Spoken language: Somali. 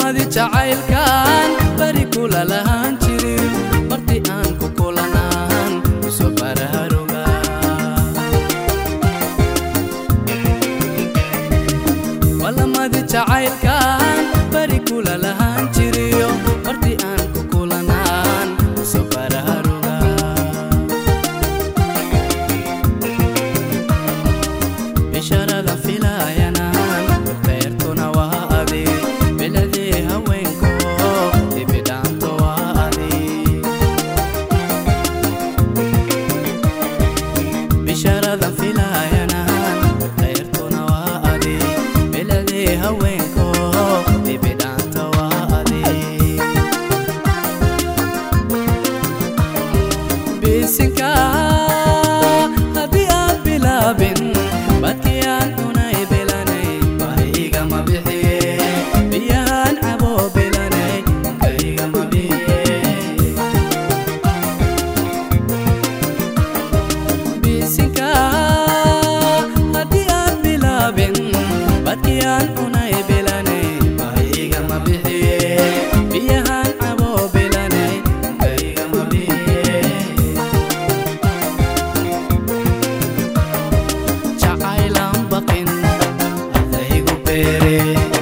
ballamadi jacaylkan bari kula lahaan jirin marti aan ku kulanaan iso baraharuga ballamadi jacaylkan bari kula lahaan jiriyo marti aan ku kulanaan iso baraharuga bisharada filayanaan beertuna waa adi biladii haweenko dibidhaanto waa adi bisharada filayanaan beertuna waa adi biladii haweenko dibidhaanto waa adi bisinka haddii aan bilaabin badkii aan cunay bilanay bahigama bixiye biyahaan caboo bilanay kaygama bixiye bisinka haddii aan bilaabin badkii aan cunay bilanay bahigama bixiye biyahaan caboo bilanay kaygama bixiye jacaylaan baqin adaygu beere